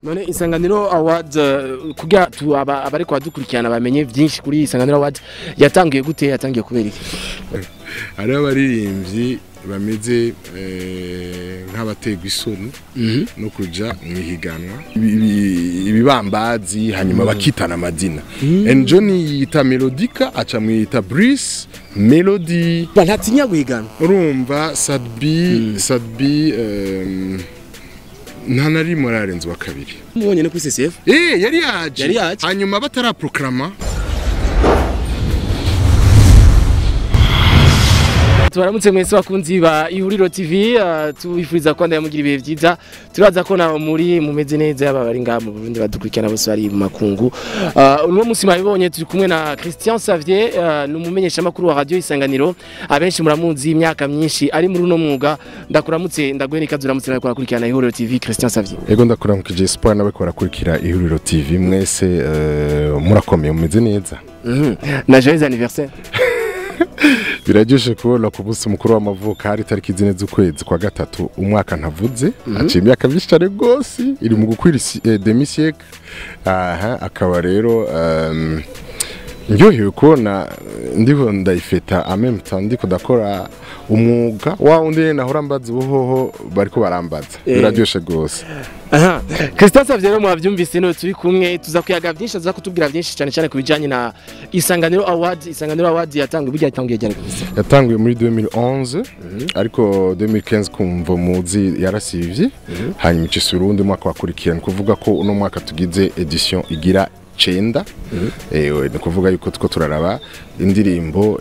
none isanganiro award uh, kugira tu aba abari kwadukurikirana bamenye vyinshi kuri isanganiro award yatangiye gute yatangiye kubera iki hariho abaririmbyi bameze eh, nk'abategwa isoni no kuja mu ihiganwa Ibi- ibi- ibibambazi hanyuma bakitana amazina enjo niyita melodika aca mwiyita brice melody ntatinya guhigana urumva sadbi sadbi em, nta na rimwe ararenze wa kabiri mubonye no kuri CCF Eh, yari yaje Yari yaje. hanyuma bataraproklama tubaramutse mwese bakunzi ba ihuriro tv uh, tubifuriza ko ndamugira ibihe vyiza turaza ko nawe muri mumeze neza yaba bari ngaha mu Burundi badukurikirana bose bari mu makungu uh, uno musi mwabibonye turi kumwe na Christian Savier uh, ni umumenyesha makuru wa radio isanganiro abenshi muramuzi imyaka myinshi ari muri uno mwuga ndakuramutse ndaguhe n'ikaze uramutse nawe kurakurikirana ihuriro tv Christian Savier ego ndakuramukije espoir nawe ko barakurikira ihuriro tv mwese eh, murakomeye mumeze neza Mhm. na joyeux anniversaire biraryoshe kubona ku munsi mukuru w'amavuko hari itariki zine z'ukwezi kwa gatatu umwaka ntavuze aciye imyaka myinshi cyane rwose iri mu gukwira isi- eh, demi siècle aha akaba rero em, ndyohewe kubona eh, ndiho ndayifeta en même temps ndiko ndakora umwuga wa wundi nahora mbaza ubuhoho bariko barambaza Eh. biraryoshe rwose Aha. Christian Savye rero mwavyumvise no turi kumwe tuza kuyaga vyinshi aza kutubwira vyinshi cyane cyane kubijanye na Isanganiro Award Isanganiro Award yatangiye burya yatangiye ryari Christian yatanguye muri 2011 ariko 2015 kumva muzi yarasivye hanyuma icisura urundi mwaka wakurikirana kuvuga ko uno mwaka tugize edition igira cenda ewe ni kuvuga yuko two turaraba indirimbo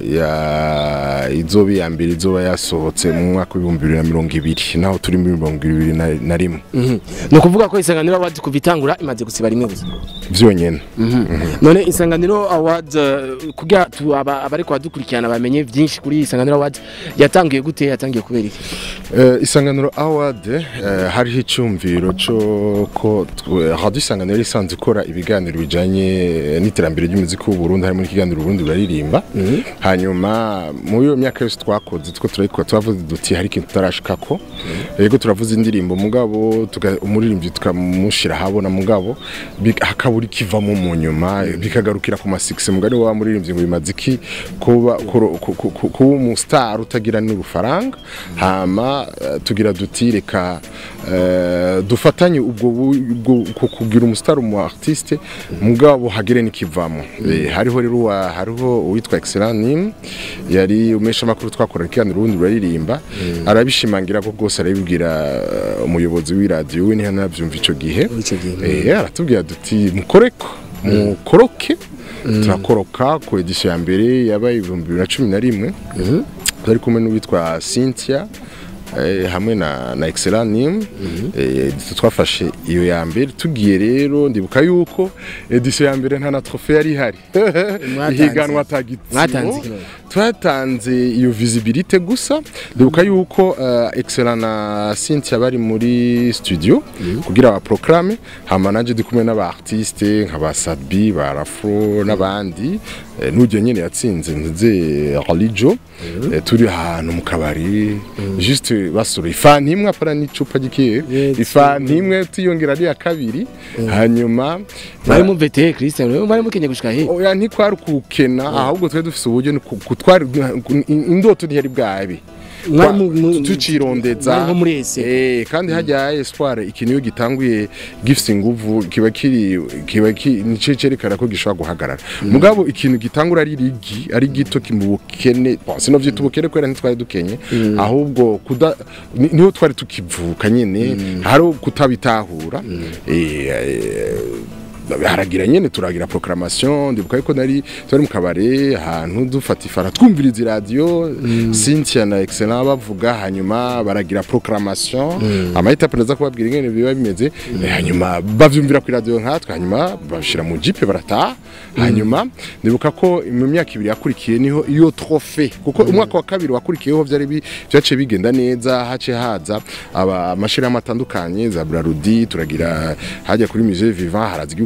ya izoba iya mbere izoba yasohotse mu mwaka w'ibihumbi bibiri na mirongo ibiri naho turi muri mirongo ibiri na- na rimwe ni ukuvuga ko Isanganiro Award kuva itangura imaze gusiba rimwe gusa vyonyene none Isanganiro Award uh, kugira tu aba abari kwadukurikirana bamenye vyinshi kuri Isanganiro Award yatangiye gute yatangiye kubera iki Eh, isanganiro award eh, hariho icyumviro cyo ko twe- radio isanganiro isanzwe ikora ibiganiro bijanye eh, n'iterambere ry'umuziki w'u Burundi harimo n'ikiganiro Burundi baririmba hanyuma mu iyo myaka yose twakoze two turayikora twavuze duti hari ikintu tutarashikako yego turavuze indirimbo mugabo tuga- umuririmbyi tukamushira habona mugabo bi- hakabura ikivamo mu nyuma bikagarukira ku masikisi mugari wa muririmbyi ngo bimaze iki kuba kuro- ku- ku- ku- kuba umustar utagira n'urufaranga hama eh, tugira duti reka eh, dufatanye ubwo bu- ubwo ku- kugira umustar umu artiste mugabo hagire n'ikivamo Eh, hariho rero uwa- hariho uwitwa excellent nim yari umesha makuru twakora ikiganiro urundi ruririmba arabishimangira ko bwose arabibwira eh, umuyobozi w'iradiyo we niho nabyumva ico gihe Ico gihe. Eh, aratubwira duti mukoreko mukoroke turakoroka ku edisiyo ya mbere yabaye ibihumbi bibiri na cumi na rimwe turi kumwe n'uwitwa cynthia eh, hamwe na, na excellent nim eh, twafashe iyo ya mbere tugiye rero ndibuka yuko edisiyo ya mbere nta na trofe yari ihari Mwatanze. ihiganwa tagitsimo Mwatanze ikirori. twatanze iyo visibilité gusa ndibuka yuko uh, excellent na Cynthia bari muri studio kugira ba proclame hama nanje ndi kumwe n'aba artiste nka ba Sadbi ba Rafro n'abandi eh, n'ujye nyene yatsinze nze Relijo eh, turi ahantu mu kabari juste basura ifani imwe apara n'icupa gikiye Yes. ifani imwe tuyongera ari ya kabiri hanyuma bari mu VT Christian rero bari mukenye gushika he oya ntikwari kukena ahubwo twari dufise uburyo ni ku- ku- twari indoto ntiyari bwabe Mwari mu- mu- tucirondeza mwari nko muri ese. eh kandi hajya espoir ikintu iyo gitanguye gifise inguvu kiba kiri kiba ki nice cerekana ko gishobora guhagarara mugabo ikintu gitangura ari rigi ari gito kimubukene bon sino vyita ubukene kwera ntitwari dukenye ahubwo kuda ni- niho twari tukivuka nyene hari kutabitahura eh eh, haragira nyene turagira proclamation ndibuka yuko nari twari mu kabare ahantu dufata ifara twumviriza iradiyo Cynthia na Excellent bavuga hanyuma baragira proclamation amahita pereza kubabwira ingene biba bimeze eh, hanyuma bavyumvira ku radio nkatwe hanyuma bashira mu jipe barataha hanyuma ndibuka ko mu myaka ibiri yakurikiye niho iyo trofe kuko umwaka wa kabiri wakurikiyeho vyari bi- vyaciye bigenda neza hace haza aba amashirahamwe atandukanye za Brarudi turagira hajya kuri musée vivant haraza igihugu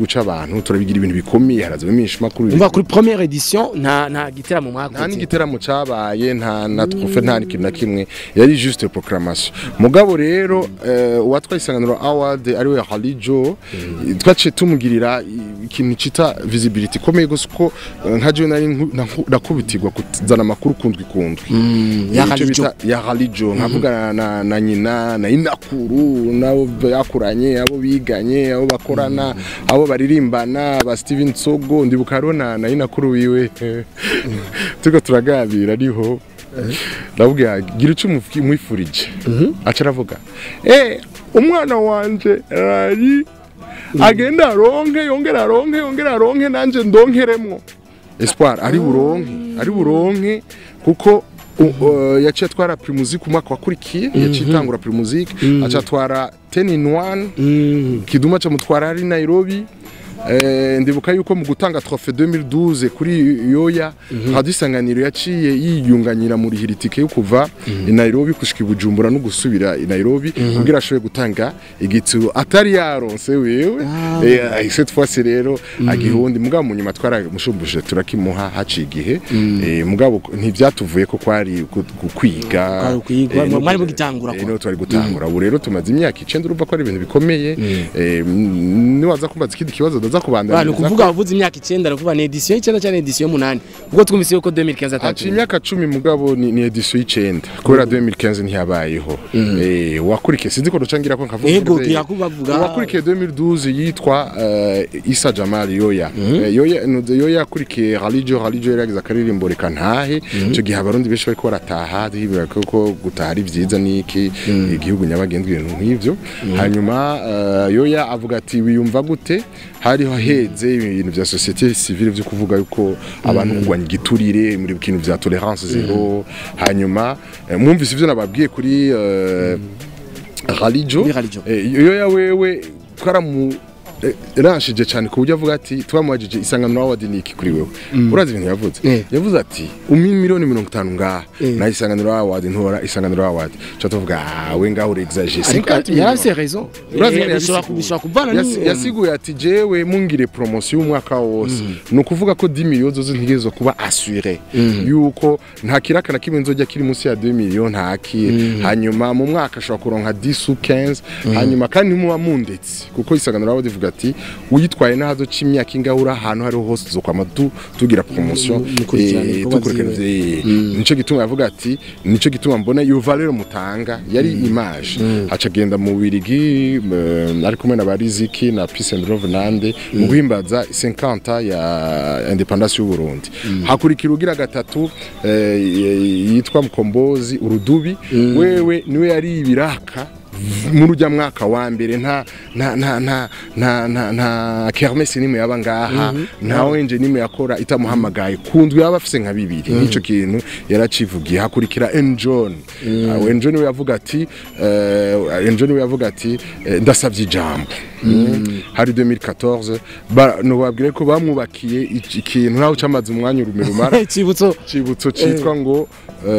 c'abantu turabigira ibintu bikomeye haraza iminshi makuru umva kuri première edition nta nta giteramo nta mwakoze n'igiteramo cabaye nta na trofe nta n'ikintu na kimwe yari juste proclamation mugabo rero eh, uwatwaye isanganiro award ariwe halijo twaciye tumugirira i- ikintu cita visibility ikomeye gusa uko eh, nka jewe nari nku- naku- nakubitirwa kuzana amakuru kundwi kundwi ya Ico Halijo. bita ya halijo nkavugana na, na nyina na inakuru nabo yakuranye abo biganye abo bakorana abo baririmbana ba Steven Sogo ndibuka hariho na, na inakuru wiwe turiko turagabira ariho ndabwira gira icyo umufi- umwifurije aca aravuga eh umwana wanje ari agenda aronke yongera aronke yongera aronke nanje ndonkeremwo espoir ari buronke ari buronke kuko u- uh, yaciye atwara primusic umwaka wakurikiye yaciye itangura primusic aca atwara 10 in 1 Mm. kiduma ca mutwara ari Nairobi Eh, ndibuka yuko mu gutanga trofe 2012 kuri yoya radio isanganiro yaciye yiyunganyira muri hiritike yo kuva i Nairobi kushika i Bujumbura no gusubira i Nairobi kugira ashoboye gutanga igituro atari yaronse wewe eh cette fois rero agihundi mugabo mu nyuma twara mushumbuje turakimuha haci igihe eh mugabo ntivyatuvuye ko kwari ku- ku- kwiga Kwari ukwiga, eh, no- mwari mugitangura eh, kwa. no twari gutangura ubu rero tumaze imyaka icenda urumva ko ari ibintu bikomeye eh, mm, niwaza kumbaza ikindi kibazo ndaza Ba, ni kubandanya ukuvuga wavuze imyaka icyenda aravuga ni edition y'icyenda cyangwa edition y'umunani ubwo twumvise yuko 2015 atatu haciye imyaka cumi mugabo ni, ni edition y'icenda kubera 2015 ntiyabayeho eh wakurikiye sinzi ko duca ngira ko nkavuga Ego, neza, eh, gira ko bavuga. uwakurikiye 2012 yitwa uh, Isa Jamal Yoya Eh, Yoya no, Yoya yakurikiye Halijo Halijo yaragize akaririmbo reka ntahe ico gihe abarundi benshi bariko barataha hibira ko gutaha ari vyiza niki igihugu nyabagendwa ibintu nk'ivyo hanyuma uh, Yoya avuga ati wiyumva gute hariho heze ibintu vya societe civile vyo kuvuga yuko abantu kugwanya igiturire muri bintu vya tolerance zero hanyuma eh, mwumvise ivyo nababwiye kuri uh, Halijo Kuri Halijo. Eh, yoya wewe twaramu eh, ranshije cyane ku buryo avuga ati twamubajije isanganiro award ni iki kuri wewe urazi ibintu yavuze Eh. yavuze ati umi miliyoni mirongo itanu ngaha Eh. na isanganiro award ntora isanganiro award cyo tuvuga ah we ngaho uri exagere 50 yari afite raison Urazi Eh, ingene bishobora yabisiguye? bishobora kuvana Yasi- ni yasiguye ati jewe mungire promotion y'umwaka wose ni ukuvuga ko 10 millions zose ntigezo kuba assuré yuko nta kiraka na kimwe nzojya kiri munsi ya 2 millions ntaki hanyuma mu mwaka ashobora kuronka 10 ou 15 hanyuma kandi ntimuba mundetse kuko isanganiro abo divuga ati uyitwaye n'ahazo c'imyaka ingahe uri ahantu hariho hose zokwama tu tugira promotion Mu- mukurikirana eh, ibikorwa dukurikirana vyiwe. Eh, nico gituma yavuga ati nico gituma mbona iyo valeur mutanga yari image aca agenda mu Birigi ari kumwe na Bariziki na Peace and Love Nande mu guhimbaza 50 ya independance y'u Burundi hakurikira ugira gatatu eh, yitwa Mkombozi Urudubi wewe niwe yari ibiraka muri ujya mwaka wa mbere nta nta nta nta nta nta nta kermesse nimwe yaba ngaha nta wenje nimwe yakora itamuhamagaye kundwi yaba afise nka bibiri nico kintu yaracivugiye hakurikira Enjon uh, Enjon we yavuga ati uh, Enjon we yavuga ati eh, ndasavye ijambo Mm. hari 2014 ba no babwire ko bamwubakiye iki- ikintu naho cyamaze umwanya urumira ikibutso cibutso citwa ngo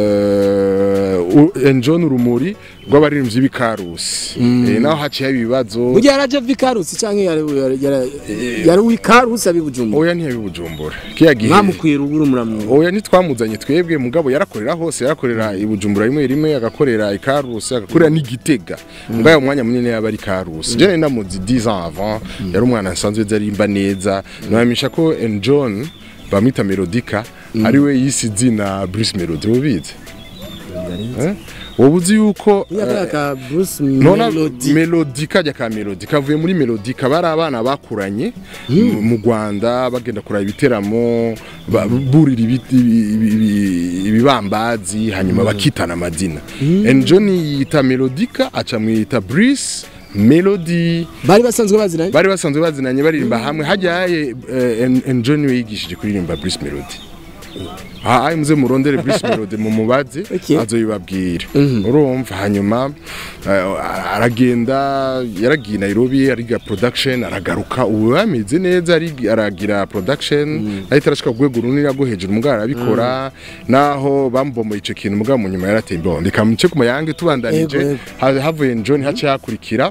uh, Enjon urumuri rw'abaririmbyi b'ikarusi eh, naho haciye ibibazo burya yaraje vikarusi cyangwa yari yari- yari wikarusi abibujumbura oya ntiyabibujumbura kiya gihe mwamukwira ubura umuramyo oya ntitwamuzanye twebwe mugabo yarakorera hose yarakorera i Bujumbura rimwe rimwe agakorera i Karusi agakorera n'igitega mugabo uwo mwanya munini yaba ari Karusi je nari namuzi 10 ans avant yari umwana nsanzwe zarimba neza namenyesha ko en John bamwita Melodica ari we yise izina Bruce Melody mubizi Eh? wowe uzi yuko eh, yaka Bruce nona Melody melodi kajya ka melodi kavuye muri melodi kaba ari abana bakuranye mu- mu Rwanda bagenda kuraba ibiteramo ba- burira ibiti- ibi- ibi- ibibambazi hanyuma bakitana amazina Enjoni yita melodika aca mwita Brice Melody bari basanzwe baziranye bari basanzwe bazinanye baririmba hamwe hajyaye Enjoni we yigishije kuririmba Brice Melody aha muze murondere Bruce Melody mu mubaze Okay. azoyibabwira urumva hanyuma eh, aragenda yaragiye Nairobi ariga production aragaruka ubu bameze neza ari- aragira production ahita arashika ku rwego runini rwo hejuru mugabo arabikora naho bambomoye ico kintu mugabo mu nyuma yarateye imbonde reka muce ku mayange tubandanije Yego, yego. ha- havuye John hace hakurikira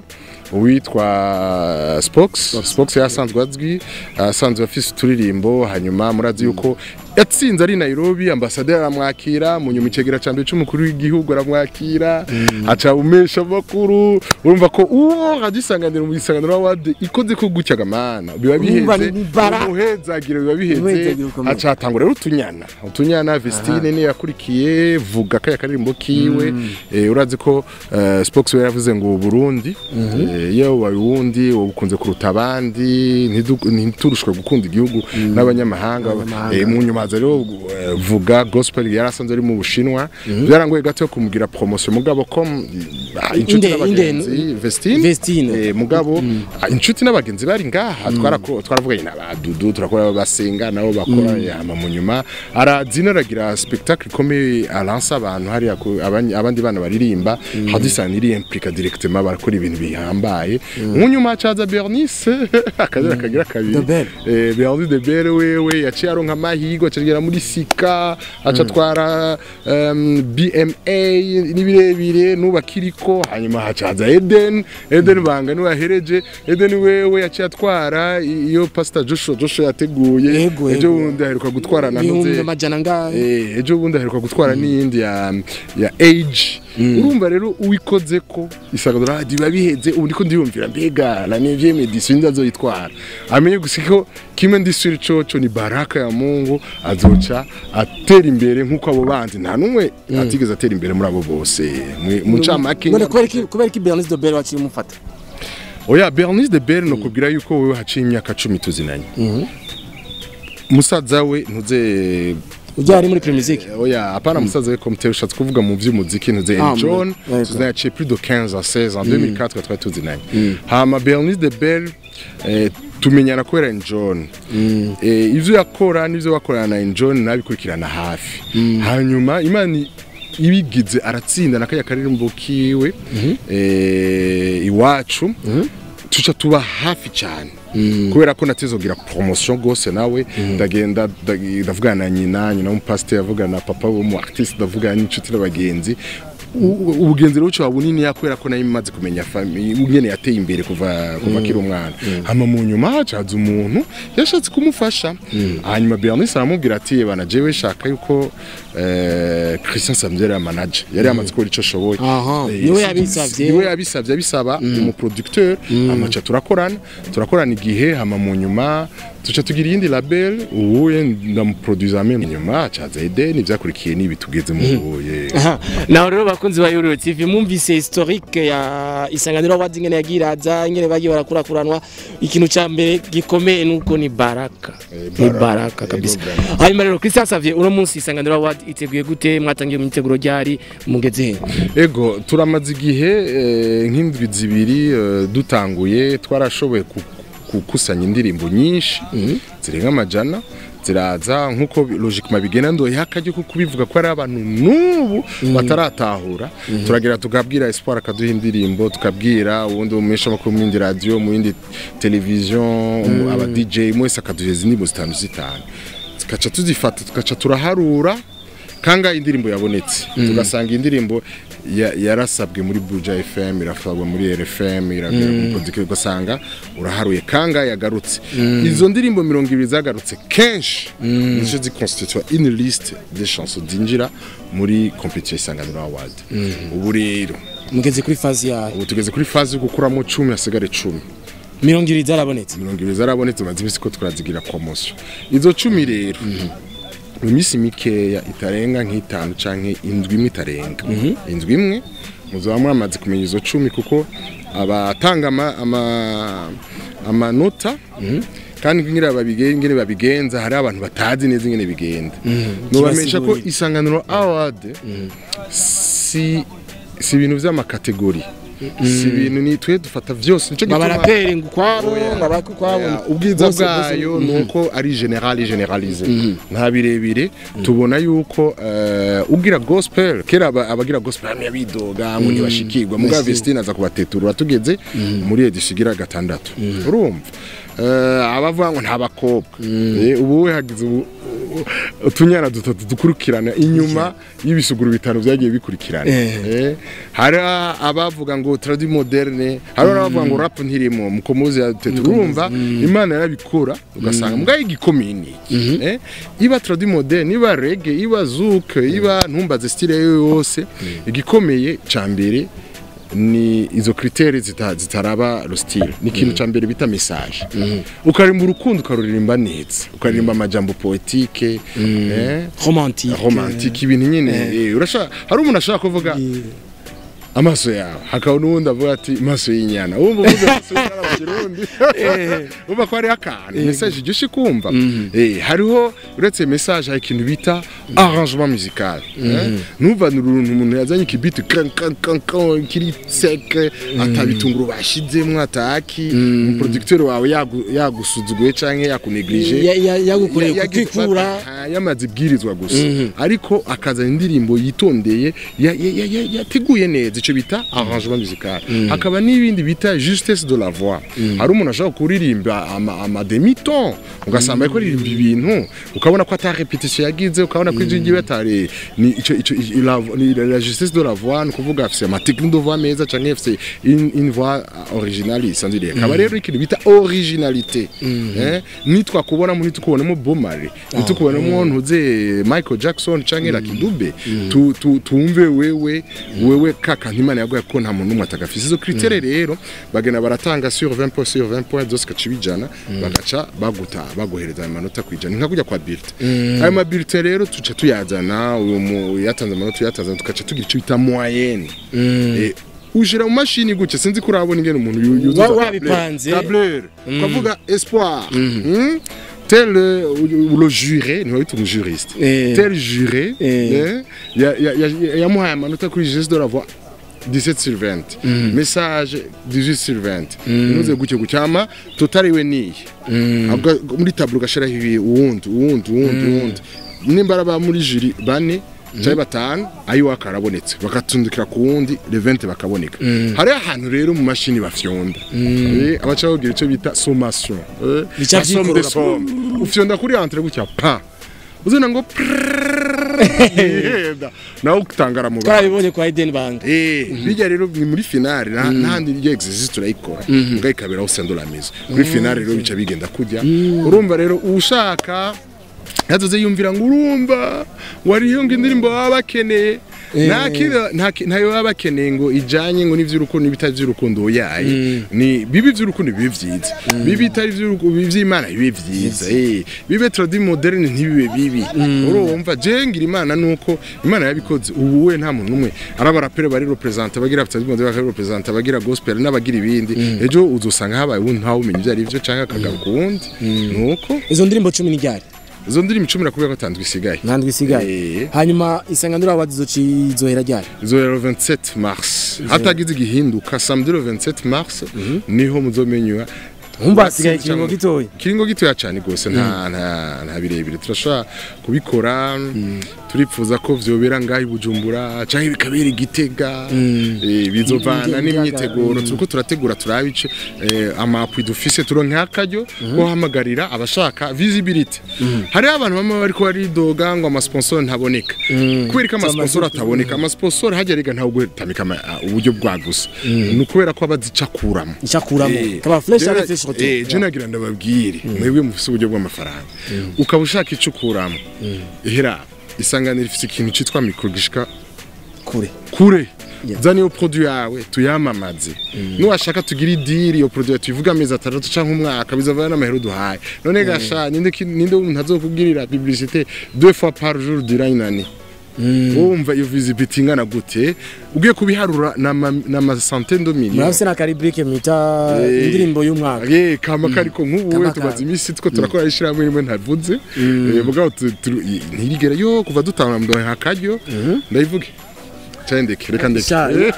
uwitwa Spox Spox yasanzwe azwi asanzwe afise uturirimbo hanyuma murazi yuko yatsinze ari Nairobi ambasaderi aramwakira mu nyuma icegera ca mbere c'umukuru w'igihugu aramwakira aca umesha makuru urumva ko uwo radisanganira mu isanganiro award ikoze ko gutya gamana biba Urumva biheze ni bara. umuhezagiro biba biheze Umuhezagiro ukomeye. aca hatangura rero utunyana utunyana Vestine ni yakurikiye vuga kaya karirimbo kiwe eh, urazi ko eh, Spox we yavuze ngo Burundi eh, iyo wawe wundi ukunze kuruta abandi ntidu- ntiturushwe gukunda igihugu n'abanyamahanga Abanyamahanga. Eh, mu nyuma haza rero eh, vuga gospel yarasanze ari mu Bushinwa byarangoye gato yo kumugira promotion mugabo ko mm, ah, inshuti Inde- n'abagenzi inde- Vestine Vestine. Eh, mugabo ah, inshuti n'abagenzi bari ngaha twarako- twaravuganye n'abadudu turakora basenga nabo bakora yama mu nyuma arazina aragira spectacle ikomeye aransa abantu hariya ku- abandi abandi bana baririmba hadisana iri implica directement barakora ibintu bihambaye mu nyuma hacaza Bernice akazira kagira kabiri De Bell. eh Bernice de Bell wewe yaciye aronka amahirwe acagera muri Sika aca atwara um, BMA nibirebire nubakiriko hanyuma hacaza Eden Eden banga niwe yahereje Eden wewe yaciye atwara i- iyo Pastor Joshua Joshua yateguye Yego, ejo yego. bundi aheruka gutwara na ibihumbi ntuze amajana ngahe Eh, ejo bundi aheruka gutwara n'iyindi ya ya age urumva rero uwikoze ko isagadura radio biba biheze ubu ndiko ndiyumvira mbega la nevie medicine ndazoyitwara amenye gusa ko kimwe ndisuri coco ni baraka ya Mungu azoca atera imbere nkuko abo bandi nta numwe atigeze atera imbere muri abo bose Mu- mu ncamake none kubera iki kubera iki Bernice Dobel waciye umufata oya Bernice de Bell nokubwira yuko wewe haciye imyaka 10 tuzinanye musaza we ntuze ujya ari muri Premier Music oya hapana musaza we komite ushatse kuvuga mu vy'umuziki ntuze Ah, John ouais, tuzaciye plus de 15 à 16 en 2004 twari tuzinanye hama Bernice de Bell eh, tumenyana kubera John eh, ivyo yakora n'ivyo bakorana na John nabikurikirana hafi hanyuma imana ibigize aratsinda nakaya karirimbo kiwe eh, iwacu tuca tuba hafi cyane kubera ko natezogira promotion gose nawe ndagenda ndag- ndavugana na nyina nyina w'umupasiteri avugana na papa w'umu artiste ndavugana n'inshuti n'abagenzi U- u- ubugenzi rero buca bunini yakubera ko nayo imaze kumenya fami ingene yateye imbere kuva kuva kiri umwana hama mu nyuma hacaza umuntu yashatse kumufasha hanyuma Bernice aramubwira ati bana jewe shaka yuko eh, Christian Samzera ya manager yari yamaze gukora ico ashoboye Aha, Eh, niwe si- yabisavye. niwe yabisavye abisaba umu producteur amaca turakorana turakorana igihe hama mu nyuma tuca tugira iyindi label ubuye ndamuproduza meme nyuma acaza Eden ivyakurikiye nibi tugeze mu buye Aha, naho rero bakunzi ba Euro TV mwumvise historique ya isanganiro awards ingene yagiraza ingene bagiye barakurakuranwa ikintu ca mbere gikomeye nuko ni baraka Eh, ni baraka. baraka Eh, kabisa no hanyuma rero Christian Xavier uno munsi isanganiro awards iteguye gute mwatangiye mu miteguro ryari mugeze he ego turamaze igihe eh, nk'indwi zibiri eh, dutanguye twarashoboye ku- gukusanya indirimbo nyinshi zirenga amajana ziraza nk'uko bi- logiquement bigenda ndoye hakajya ko kubivuga ko ari abantu n'ubu bataratahura turagera tukabwira espoir akaduha indirimbo tukabwira ubundi umesha makuru mu yindi radio mu yindi television aba DJ mwese akaduha indirimbo zitanu zitanu tugaca tuzifata tugaca turaharura kanga indirimbo yabonetse tugasanga indirimbo ya- yarasabwe muri Buja FM irafabwa muri RFM iragera mu producer ugasanga uraharuye kanga yagarutse izo ndirimbo mirongo ibiri zagarutse kenshi nizo ziconstitue une liste des chansons dinjira muri competition isanganiro award ubu rero mugeze kuri fazi yayo ubu tugeze kuri phase yo gukuramo 10 hasigare 10 mirongo ibiri zarabonetse mirongo ibiri zarabonetse maze imisi ko turazigira promotion izo cumi rero mu minsi mikeya itarenga nk'itanu canke indwi imwe itarenga indwi imwe muzaba mwamaze kumenya izo cumi kuko abatanga ama, ama, amanota kandi ingene babigenza ingene babigenza hari abantu batazi neza ingene bigenda nubamenyesha ko Kibasigurire. isanganiro award si si ibintu vy'amakategori si ibintu ni twe dufata vyose nico gituma abaraperi ngo ukwabo ngo abaki ukwabo Ya, ubwiza bose- bwayo bose- ni uko ari generali generalize nta birebire tubona yuko eh, ugira gospel kera aba- abagira gospel bamwe bidoga ngo ntibashikirwa mugabo Merci. Vestine aza kubatetura tugeze muri edition igira gatandatu urumva Eh, abavuga ngo nta bakobwa Eh, ubu we hagize ubu utunyana dutatu dukurikirana inyuma y'ibisuguru bitanu byagiye bikurikirana Eh, hari abavuga ngo tradi moderne hari abavuga ngo rap ntirimo mukomuzi ya tete urumva imana yarabikora ugasanga mbwa igikomeye ni iki Eh, iba tradi moderne iba reggae iba zouk iba ntumbaze style yo yose igikomeye ca mbere ni izo criteri zita, zitaraba lo style ni ikintu ca mbere bita message ukaririmba urukundo ukaruririmba neza ukaririmba amajambo poetike eh, romantique romantique ibintu nyine eh, urashaka hari umuntu ashaka kuvuga amaso yawe hakaba n'uwundi avuga ati amaso y'inyana wumva uvuze amaso y'inyana mu kirundi wumva ko hariho akantu message iryoshye kumva Eh, hariho uretse message hari ikintu bita arrangement musical eh. ntuvanire uruntu umuntu yazanye ikibiti kan kan kan kan kiri sec atabitunguru bashizemwo ataki umuproducteur wawe yagu- yagusuzuguye canke yakuneglige Ya- ya- yagukoreye Ya- yagize- kukikura Ah, yamaze ibwirizwa gusa ariko akazana indirimbo yitondeye ya- ya- ya- ya- yateguye neza icyo bita arrangement musical hakaba n'ibindi bita justesse de la voix hari umuntu ashobora kuririmba ama, ama demi ton ugasanga ariko aririmba ibintu ukabona ko ata repetition yagize ukabona ko ijwi ryiwe atari ni ico ico i- la, ni la justesse de la voix ni ukuvuga afise ama technique de voix meza canke afise une, une voix originale isanzwe iriho akaba rero ikintu bita originalité eh nitwakubona muri tukubonamo Bomari nitukubonamo ntuze Michael Jackson canke Lucky Dube tu- tu- tumve wewe wewe kaka ntimana yagoye ko nta muntu n'umwe atagafise izo critère rero bagenda baratanga sur 20 points sur 20 points zose kacibijana bagaca baguta baguhereza ayo manota kwijana nka kujya kwa bulletin ayo ma bulletin rero tuca tuyazana uyu mu yatanze amanota yatanze tugaca tugira icyo bita moyenne Eh, ushira mu mashini gutya sinzi ko urabona ingene umuntu yu- yuzuza Wa- wabipanze. tableur ukavuga espoir hmm? tel euh, le juré ni wita umujuriste Eh. tel juré Eh. eh, ya- ya- ya- yamuhaye amanota kuri geste de la voix 17 sur 20 message 18 sur 20 inuze gutyo gucyama totari we niyi Ahubwo muri tableau gashiraho ibi uwundi uwundi uwundi uwundi nimba araba muri juri bane cyangwa batanu ayo akarabonetse bakatundikira ku wundi le 20 bakaboneka hari ahantu rero mu mashini bafyonda Eh, abaca bagira icyo bita sommation eh, Bica la somme vyikorora. des sommes. ufyonda kuri entre gutya pa uzina ngo prrrr, nawe utangara mu bantu twarabibonye kwa Eden Bank Eh, bijya rero ni muri finale nta ntandi ryo exercice turayikora mbwa ikabera aho sendo la mise kuri finale rero bica bigenda kujya urumva rero ushaka yazoze yumvira ngo urumva wariyo ngo indirimbo baba bakeneye nta kindi- nta ki- ntayo baba bakeneye ngo ijanye ngo n'ivy'urukundo n'ibitari vy'urukundo oyaye ni bibi vy'urukundo bibe vyiza bibi bitari vy'urukundo vy'imana bibe vyiza eh bibe tradi moderne ntibibe bibi urumva je ngira imana nuko imana yabikoze ubu we nta muntu numwe araba rapere bari representer bagira tradi moderne bari representer bagira gospel n'abagira ibindi ejo uzosanga habaye ubundi ntawe umenya ivyo ari vyo canke akagaruka uwundi nuko izo ndirimbo cumi n'iryari izo ndirimbo icumi nakubwira ko atandwi isigaye ntandwi isigaye Eh. hanyuma isanganiro awards izohera ryari izohera le 27 mars hatagize igihinduka samedi le 27 mars niho muzomenywa nkumva hasigaye ikiringo gitoya kiringo gitoya cyane rwose nta nta nta birebire turashobora kubikora turipfuza ko vyobera ngaho i bujumbura canke bikabera igitega eh, bizovana n'imyiteguro turiko turategura turabice amapwi dufise turonke akaryo ko hamagarira abashaka visibility hariho abantu bamwe bariko baridoga ngo amasponsor ntaboneka kubera ko amasponsor ataboneka amasponsor hajya rega ntawe gutamika ama- ah, uburyo bwa gusa ni ukubera ko abazicakuramo icakuramo Eh, kaba fresh jena- ari fresh eh, hotel je nagira ndababwire mwebwe mufise uburyo bw'amafaranga ukaba ushaka ico ukuramo ihera isanganiro ifise ikintu citwa mikro gishika kure kure Yeah. zana iyo produit yawe tuyamamaze nuwashaka tugira idiri iyo produit tuyivuga amezi atandatu canke umwaka bizavana n'amahera duhaye none gasha ninde ki- ninde umuntu azokubwirira publicité deux fois par jour durant une année wumva iyo visibility ingana gute ugiye kubiharura n'ama centaine de millions murafise na karibrike mwita Eh. indirimbo y'umwaka ye kama kariko nk'ubu we Kama tumaze kari. iminsi two turakora ishyirahamwe rimwe ntavuze Eh, mugabo tu- tu- i- ntirigera yo kuva dutanga mdohe hakaryo ndayivuge cyane ndeke reka ndeke Sha- Eh,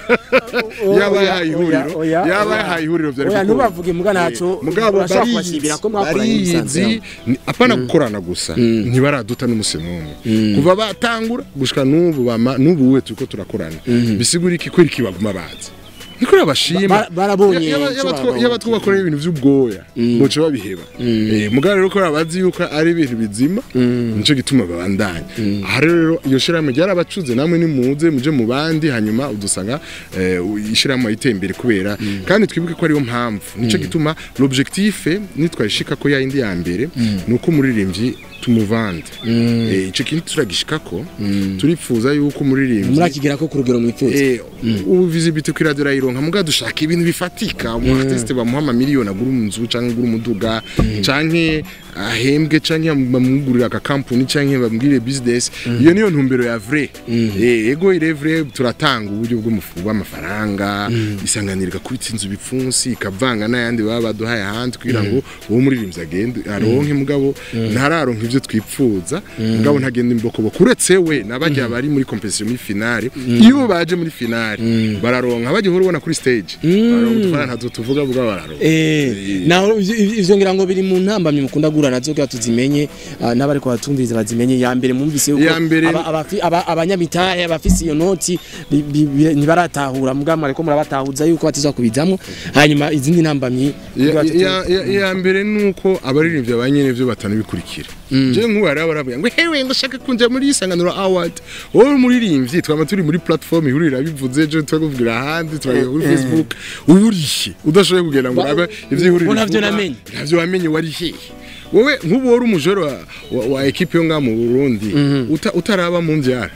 yaba Oya, yahaye ihuriro oya, oya, yaba oya. yahaye ihuriro byari oya gukora. ntubavuge muga naco Eh, mugabo urashobora barizi kubashimira ko mwakoranye musanze barizi ni- apana gukorana gusa ntibaraduta n'umusi n'umwe kuva batangura gushika n'ubu bama n'ubu we turiko turakorana bisigura iki kweri kibaguma bazi niko babashima Ba- barabonye Ya- yaba- icyo yaba two- babonye. yaba twabakorera ibintu vy'ubwoya boca babiheba Eh, mugabo rero ko bazi yuko ari ibintu bizima nico gituma babandanya aha rero iyo shirahamwe ryarabacuze namwe nimuze muje mu bandi hanyuma udusanga eh, ishirahamwe iteye imbere kubera kandi twibuke ko ariyo mpamvu nico gituma l'objectif nitwayishika ko yindi ya mbere nuko umuririmbyi tumuvande Eh, ico kintu turagishikako turipfuza yuko umuririmbyi murakigera ko ku rugero mwifuza Eh, ubu visibility kuri radio rayironka muga dushaka ibintu bifatika umu artiste bamuha amamiliyoni agura inzu canke agura umuduga canke ahembwe canke bamugurira aka company canke bamugirire business iyo niyo ntumbero ya vrai eh ego ire vrai turatanga uburyo bw'umufu w'amafaranga isanganirwa kuri inzu bipfunsi ikavanga n'ayandi baba baduhaye ahandi kugira ngo uwo muririmbyi agende aronke mugabo ntararonka ivyo twipfuza mugabo ntagenda imbokoboko uretse we nabajya bari muri competition muri finale iyo baje muri finale bararonka bajya uhora ubona kuri stage bararonka udufaranga ntazo tuvuga vuga bararonka Eh, naho ivyo- ivyo ngira ngo biri mu ntambamye mukunda gura nazo kugira tuzimenye ah, n'abari kubatumviriza bazimenye ya mbere mwumvise yuko Iya mbere- aba- abafi- aba- abanyamitahe abafise iyo noti bi- bi- bi- ntibaratahura mugabo mwariko murabatahuza yuko batizwa kubizamwo hanyuma izindi ntambamyi kugira tutu- Ya- ya- ya mbere nuko abaririmbyi abanye byo batanabikurikira je nk'ubu hariho abaravuga ngo hewe ndashaka kunja muri isanganiro award wowe umuririmbyi twaba turi muri platform ihurira bivuze ejo turakuvugira ahandi turagira kuri facebook uburishe udashoboye kugenda ngo Ba- urabe ivyo ihurira Bo navyo ivuga, namenye. navyo wamenye wari hehe wowe nk'ubu wari umujoro wa, wa, wa ekipe yo ngaha mu Burundi uta, utaraba mu mvyara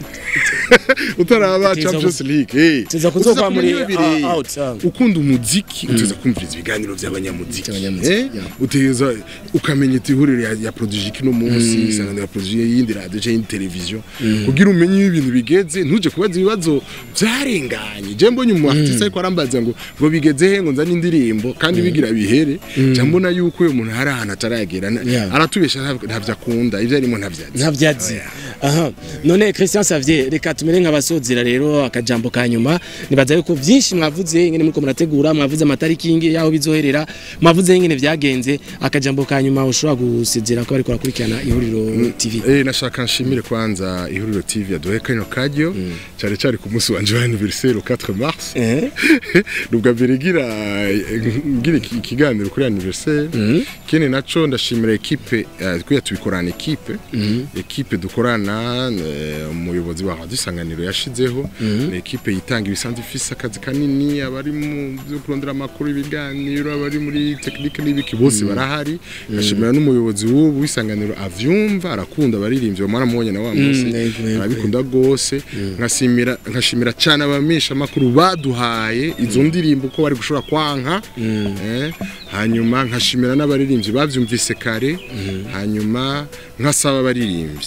utaraba Uteza Champions gu- League eh uteza kuzova Uteza muri, kumenya ibireye. ah, out, ah. ukunda umuziki uteza kumviriza ibiganiro by'abanyamuziki By'abanyamuziki, eh yeah. uteza ukamenya iti ihuriro ya, ya produje kino munsi isangano ya produje y'indi radio cyangwa y'indi televiziyo kugira umenye iyo ibintu bigeze ntuje kubaza ibibazo byarenganye je mbonye umu artiste ariko arambaza ngo ngo bigeze he ngo nzane indirimbo kandi bigira bihere ja mbona yuko uyo muntu hari ahantu ataragera na- Yeah. aratubesha ntav- ntavyo akunda ivyo arimo ntavyazi ntabyazi aha none Christian Xavier reka tumere nk'abasozera rero akajambo ka nyuma nibaza yuko byinshi mwavuze ingene muriko murategura mwavuze amatariki ingi yaho bizoherera mwavuze ingene vyagenze akajambo ka nyuma ushobora gusezera ko bariko barakurikirana ihuriro TV Eh nashaka nshimire kwanza ihuriro TV yaduhe kano kajyo cyari cyari ku munsi wanje wa anniversaire au 4 mars eh nubwo mbere ngira ngira iki- ikiganiro kuri anniversaire kene naco ndashimira ekipe eh, kuya tubikorana ekipe ekipe dukorana eh, umuyobozi wa Radio Isanganiro yashizeho ni ekipe yitanga ibisanzwe ifise akazi kanini abari mu byo kurondera amakuru ibiganiro abari muri technique n'ibiki bose barahari ndashimira n'umuyobozi w'ubu w'isanganiro avyumva arakunda abaririmbyi bamara mubonye na wa munsi yego, yego. arabikunda gose nkashimira nkashimira cyane abamisha makuru baduhaye izo ndirimbo ko bari gushobora kwanka eh, hanyuma nkashimira n'abaririmbyi bavyumvise kare hanyuma nkasaba abaririmbyi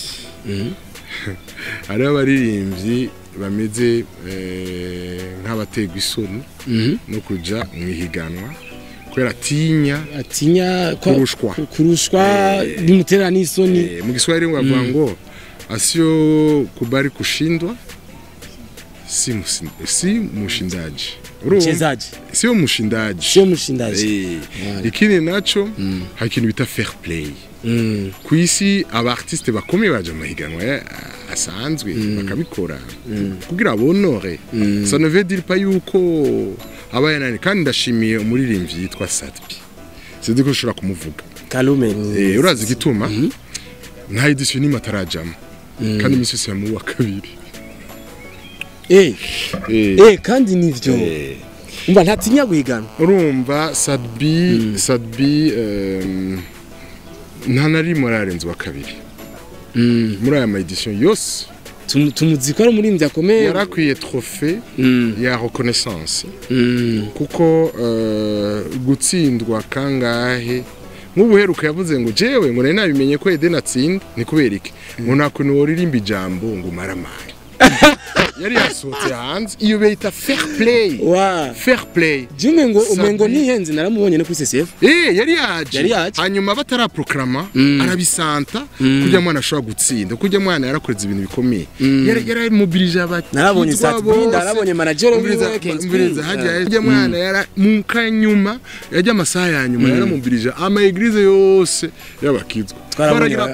hariho abaririmbyi bameze eh, nk'abategwa isoni no kuja mu ihiganwa kubera atinya atinya ko- Kurushwa. kurushwa bimutera n'isoni Eh, mu Kiswahili bavuga ngo asio kubali kushindwa si, musi- si mushindaji Urumva? mchezaji sio mushindaji sio mshindaji Eh, Wale. ikindi naco hari ikintu bita fair play Mm. ku isi aba artiste bakomeye baje mu mahiganwa ya- asanzwe bakabikora kugira bonore ça ne veut dire pas yuko aba yanani kandi ndashimiye umuririmbyi yitwa Satbi sinzi ko ushobora kumuvuga Kalume Eh, urazi igituma nta edisiyo n'imwe atarajamo kandi iminsi yose yamuha uwa kabiri eh Eh, eh kandi nivyo eh, umva ntatinya guhiganwa urumva sadbi sadbi em, nta na rimwe ararenza uwa kabiri muri aya ma edisiyo yose Tumu- tumuzi ko ari umurimbyi akomeye yarakwiye trofe Mm, ya reconnaissance mm. kuko eh, gutsindwa kangahe nk'ubuheruka yavuze ngo jewe ngo nari nabimenye ko Eden atsinda ni kubera iki ngo nta kuntu woririmba ijambo ngo maramare yari yasohotse hanze iyo bita fair play wa fair play Jume ngo Sabi. umengo nihenze naramubonye no kuri CCF Eh yari yaje Yari yaje. hanyuma bataraprograma Mm. arabisanta kugira mwana ashobora gutsinda kugira mwana yarakoreze ibintu bikomeye yari yarimobilije abati narabonye Satbi narabonye manager wiwe Ken umviriza Spring. hajya yajya mwana yara mu kanyuma yajya amasaha ya nyuma yaramobilije ama eglise yose y'abakizwa Twarabonye baragira ba- prrrr,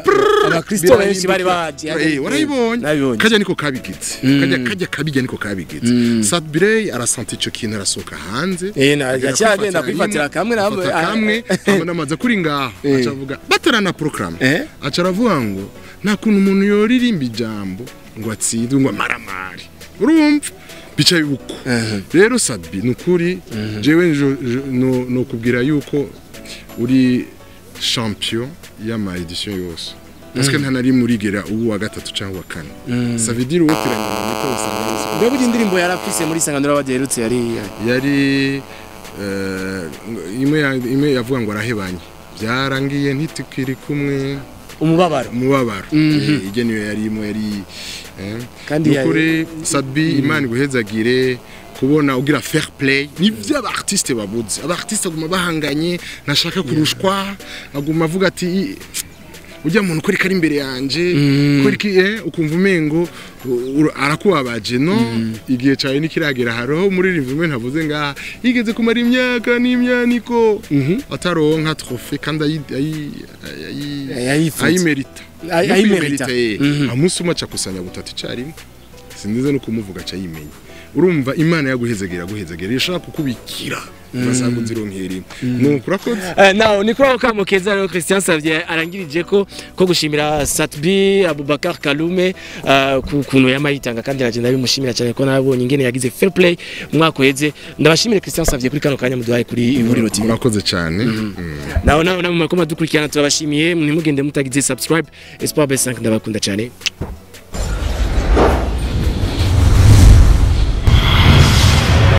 abakristo benshi bari baje Eh, warayibonye nabibonye kajya niko kabigize kajya kajya kabijya niko kabigize Sadbirey arasanti ico kintu arasohoka hanze Eh, na- agera yaciye agenda kwifatira kwifatira rimwe, kamwe na- afata ah, kamwe abona amaze kuri ngaho Eh. aca avuga batarana program Eh? aca aravuga ngo nta kuntu umuntu yoririmba ijambo ngo atsindwe ngo amaramari urumva bica uko rero Sadbi nukuri jewe njo- jo- no no kubwira yuko uri champion y'ama edition yose parce que nta nari murigera ubu wa gatatu cyangwa wa kane ça veut dire wotiranya mu mito usanga yose mbega burya indirimbo yarafise muri sanganura baderutse yari yari eh, imwe ya- imwe yavuga ngo arahebanye byarangiye ntitukiri kumwe umubabaro umubabaro Mhm. Eh, ijye niyo yari imwe yari eh. Kandi Ni yari- ukuri sadbi imana iguhezagire kubona ugira fair play nivyo aba artiste babuze aba artiste aguma bahanganye ntashaka kurushwa aguma avuga ati ujya muntu ukora ikari imbere yanje ukora iki eh, ukumva umengo u- u- arakubabaje no igihe cyawe nikiragera hariho umuririmbyi umwe ntavuze ngaha yigeze kumara imyaka n'imyaniko ataronka trofe kandi ayi- ayi- ayi- Yayifuza. ayimerita Ay- No ayimerita. kuyimerita, eh. Mhm. amunsi umwe aca kusanya butatu icyarimwe sinzize no kumuvuga aca yimenya urumva imana yaguhezagera yaguhezagera ishaka kukubikira ugasanga uzironkera imwe nuko urakoze Eh, naho ni kuri ako kamo keza rero Christian Savye arangirije ko ko gushimira Satbi Abubakar Kalume eh, ku kuntu yamayitanga kandi naje ndabimushimira cyane ko nabonye ingene yagize fair play umwaka uheze ndabashimire Christian Savye kuri kano kanya muduhaye kuri ihuriro TV urakoze cyane Mm. naho naho namwe mako madukurikirana turabashimiye ntimugende mutagize subscribe Espoir B5 ndabakunda cyane